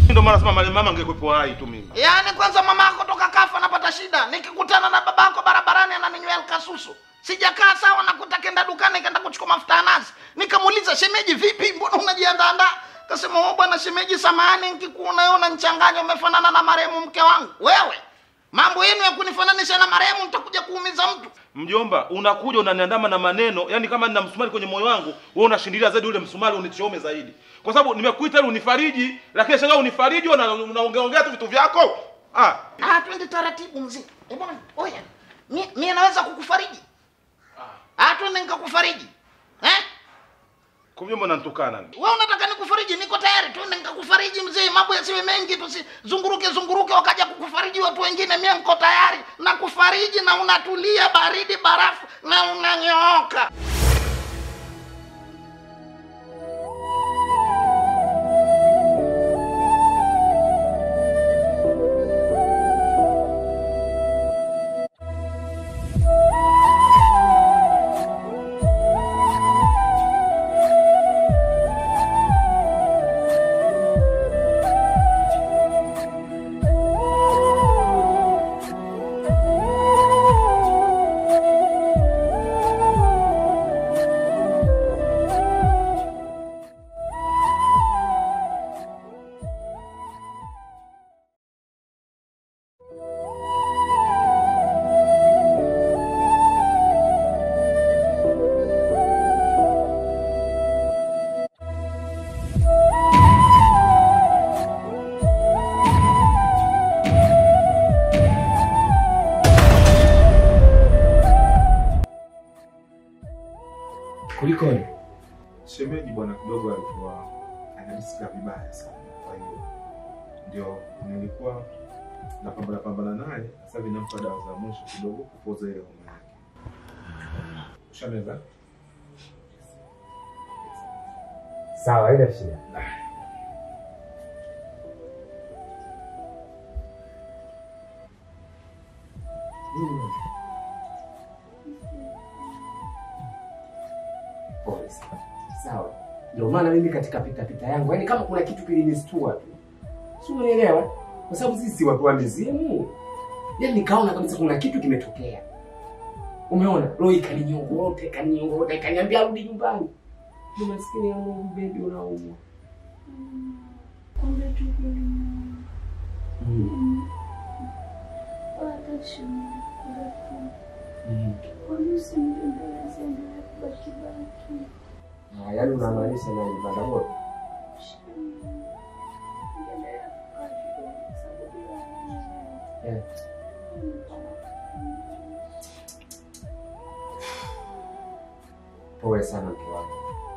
Ndio maana nasema mali mama angekuwepo hai tu mimi. Yaani kwanza mama yako toka kafa anapata shida, nikikutana na babako barabarani ananinywea kasusu. Sijakaa sawa, nakuta kenda dukani kenda kuchukua mafuta ya nazi. Nikamuuliza shemeji, vipi, mbona unajiandaandaa? Kasema oh, bwana shemeji, samahani, nikikuona wewe unanichanganya, umefanana na marehemu mke wangu. Wewe mambo yenu ya kunifananisha na marehemu, nitakuja kuumiza mtu. Mjomba, unakuja unaniandama na maneno, yani kama nina msumari kwenye moyo wangu, wewe unashindilia zaidi ule msumari unichome zaidi. Kwa sababu nimekuita ili unifariji, lakini shangaa unifariji una- unaongea ongea tu vitu vyako. Ah, Ah, twende taratibu mzee. Eh bwana, oya. Mi, mi naweza kukufariji? Ah, twende nikakufariji. Eh? kwa mjomba unanitukana. Wewe unataka nikufariji? Niko tayari, twende nikakufariji mzee. Mambo yasiwe mengi, tusizunguruke zunguruke wakaja kukufariji watu wengine. Mimi niko tayari na kufariji, na unatulia baridi barafu na unanyooka. Kulikoni? Shemeji bwana kidogo alikuwa anajisikia vibaya sana, kwa hiyo ndio nilikuwa napambana pambana naye. Sasa hivi nampa dawa za mwisho kidogo kupoza ile homa yake. Ushameza? Sawa, haina shida. Pole sana. Sawa. Ndio maana mimi katika pita pita yangu, yaani kama kuna kitu kilinistua tu. Si unielewa? Kwa sababu sisi si watu wa mizimu. Yaani nikaona kabisa kuna kitu kimetokea. Umeona? Roho ikaninyongota, ikaninyongota, ikaniambia rudi nyumbani. Ni maskini ya Mungu baby unaumwa. Kumbe tu kulimwa. Mm. Hata shemeji kula tu. Mm. Kwani usimdembeleze endelee kubaki baki. Ah, yaani unamaanisha nani banda bora? Shemeji. Endelea kukaa kidogo kwa sababu ya wewe. Eh. Pole sana mke wangu.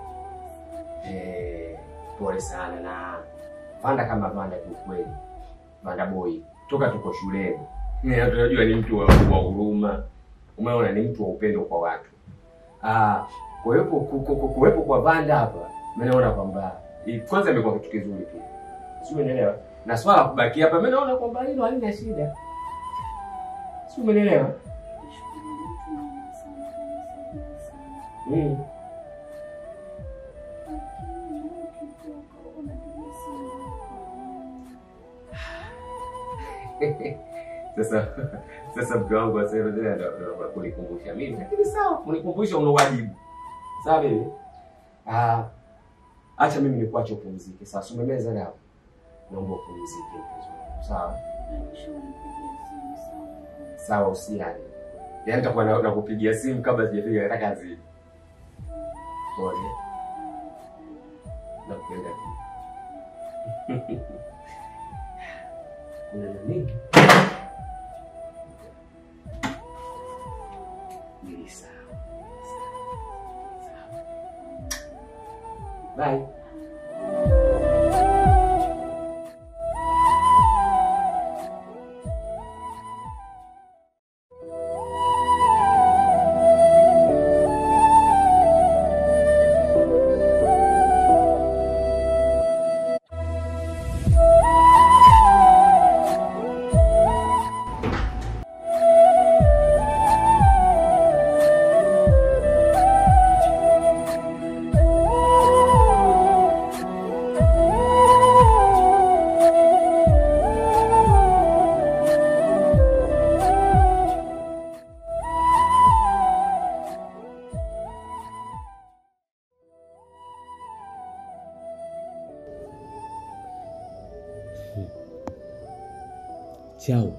Eh, pole sana na Vanda kama Vanda kiukweli. Vanda boy. Toka tuko shuleni. Mimi tunajua ni mtu wa wa huruma. Umeona ni mtu wa upendo kwa watu. Ah, kuwepo ku- ku- ku- kuwepo kwa Vanda hapa, mimi naona kwamba i- kwanza imekuwa kitu kizuri pia. Si umeelewa? Na swala la kubaki hapa, mimi naona kwamba hilo halina shida. Si umeelewa? Nashukuru mtu mwema sana, kanisaidia sana. Mm. Lakini wewe ukitoka unapiga simu yako. Sasa sasa mke wangu wa sasa ndio ndio kunikumbusha mimi, lakini sawa, kunikumbusha una wajibu. Sawa baby? Ah, acha mimi nikuache upumzike. Sasa umemeza dawa. Naomba upumzike mpenzi wangu. Sawa? Hakikisha unipigia simu sana. Sawa usiani. Yaani nitakuwa na- nakupigia simu kabla sijafika katika kazi. Pole. Nakupenda pia. Kuna nini? Ni sawa. Sawa. Bye. Thank Chao,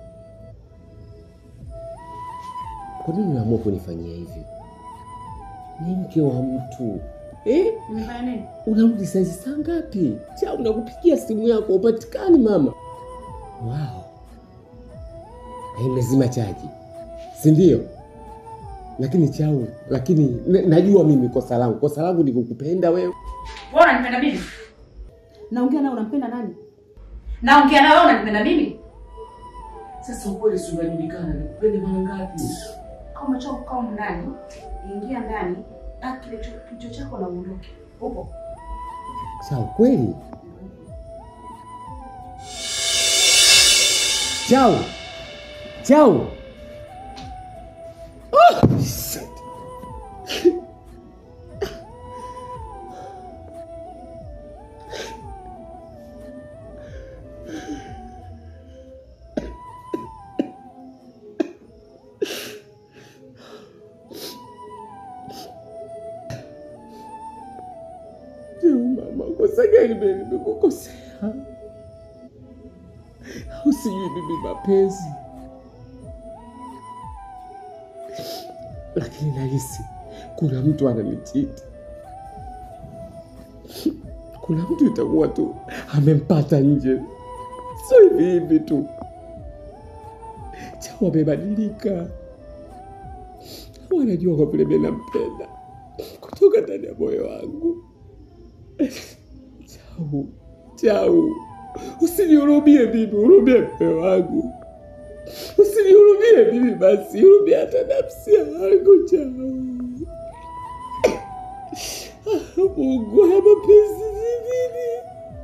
kwa nini unaamua kunifanyia hivi? Ni mke wa mtu eh? Nimefanya nini? Unarudi saizi saa ngapi? Chao, nakupigia simu yako upatikani mama. Wow, na imezima chaji, si ndio? Lakini Chao, lakini n- najua mimi kosa langu, kosa langu ni kukupenda wewe. Wewe unanipenda mimi? Naongea naye unampenda nani? Naongea na wewe unanipenda mimi? Sasa ukweli si unajulikana, nikupende mara ngapi? Kama umechoka kukaa humu ndani, ingia ndani, paki kile cho- kichwa chako na uondoke. Upo? Chao, kweli? Chao, Chao. Ah, shit. Leo mama, kosa gani mimi nimekukosea? Au sijui mimi mapenzi, lakini nahisi kuna mtu ananichiti. Kuna mtu itakuwa tu amempata nje, sio hivi hivi tu. Chao amebadilika, au anajua kwa vile mimi nampenda kutoka ndani ya moyo wangu. Chau, Chau, usinihurumie mimi, hurumie mpe wangu, usinihurumie mimi basi, hurumie hata nafsi yangu. Chau, Ah, Mungu, haya mapenzi ni nini?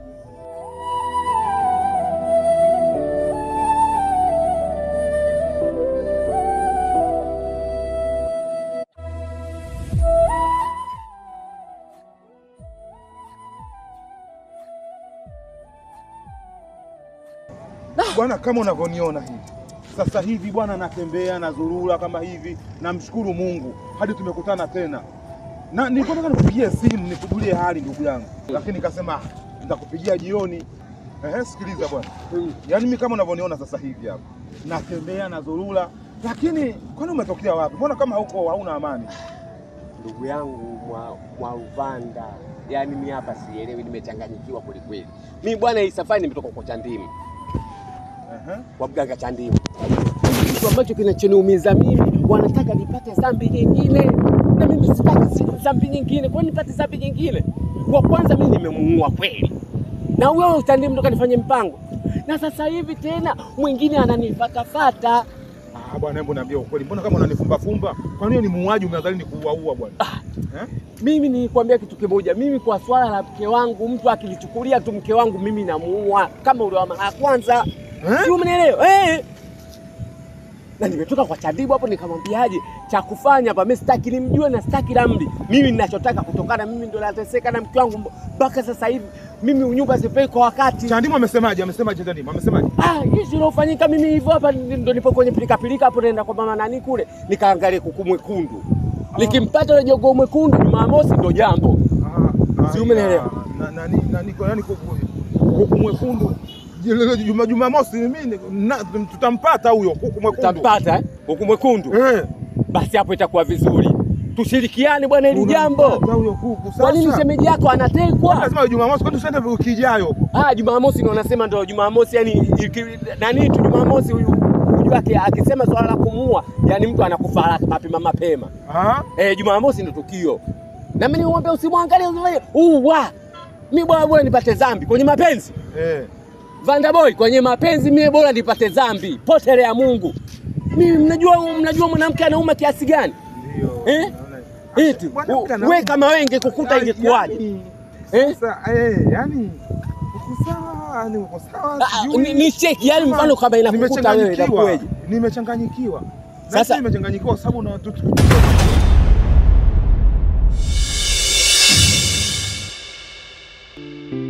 Bwana, kama unavyoniona hivi sasa hivi bwana, natembea nazurura kama hivi, namshukuru Mungu hadi tumekutana tena, na nilikuwa nataka nikupigie simu nikujulie hali ndugu yangu, lakini nikasema nitakupigia jioni. Ehe, sikiliza bwana, yaani mimi kama unavyoniona sasa hivi hapa natembea nazurura, lakini kwani umetokea wapi? Mbona kama huko hauna amani? Ndugu yangu mwa, mwa Uvanda, yaani mi hapa sielewi, nimechanganyikiwa kwelikweli. Mi bwana, hii safari nimetoka kwa Chandimu, Ehe. kwa mganga Chandimu. Kitu ambacho kinachoniumiza mimi, wanataka nipate dhambi nyingine, na mimi sitaki si- dhambi nyingine. Kwa nini nipate dhambi nyingine? Kwa kwanza mimi nimemuua kweli, na wewe Chandimu ndo kanifanye mpango, na sasa hivi tena mwingine ananifatafata. Ah, bwana, hebu niambie ukweli, mbona kama unanifumba fumba? Kwa nini ni muuaji umeadhari ni kuuaua bwana? Eh? Mimi nilikwambia kitu kimoja, mimi kwa swala la mke wangu, mtu akilichukulia tu mke wangu mimi namuua kama ule wa mara ya kwanza, Eh? si umenielewa? Eh. Na nimetoka kwa Chadibu hapo nikamwambiaje, cha kufanya hapa mimi sitaki nimjue na sitaki ramli. Mimi ninachotaka kutokana, mimi ndo nateseka na mke wangu mpaka sasa hivi, mimi unyumba sipei kwa wakati. Chandimu amesemaje? Amesemaje Chandimu? Amesemaje? Ah, hizi ilofanyika mimi hivyo hapa ndo nipo kwenye pilika pilika hapo naenda kwa mama nani kule, nikaangalia kuku mwekundu. Nikimpata yule jogoo mwekundu Jumamosi ndo jambo. Ah, Si ah, umenielewa? na- Nani nani kwa nani kuku kuku mwekundu Jile- Juma Jumamosi mimi na- tutampata huyo kuku mwekundu. Utampata eh? Kuku mwekundu. Eh. Basi hapo itakuwa vizuri, tushirikiane bwana hili jambo. Tunampata huyo kuku Kwa nini sasa. shemeji yako anatekwa? Lazima Jumamosi kwani tusiende wiki ijayo. Ah, Jumamosi ndio wanasema ndio Jumamosi, yani iki- nani tu Jumamosi huyu huyu wake akisema swala la kumuua, yani mtu anakufa haraka mapema mapema. Ah? Eh, Jumamosi ndio tukio. Na mimi nimwambia usimwangalie usiwe uwa. Mimi bwana bwana nipate dhambi kwenye mapenzi. Eh. Vanda boy kwenye mapenzi mimi bora nipate dhambi. Potelea Mungu. Mimi mnajua mnajua mwanamke anauma kiasi gani? Ndio. Eh? naona. Eti Bwana, u- kana- we kama wewe ingekukuta ingekuwaje? Yaani, Eh? Sasa eh, yani uko sawa, ni uko sawa. Ah, sijui. ni, ni cheki yani Kama mfano kama inakukuta wewe nimechanganyikiwa. itakuwaje? Nimechanganyikiwa. Sasa- Sasa nimechanganyikiwa kwa sababu na tu- tu- tu-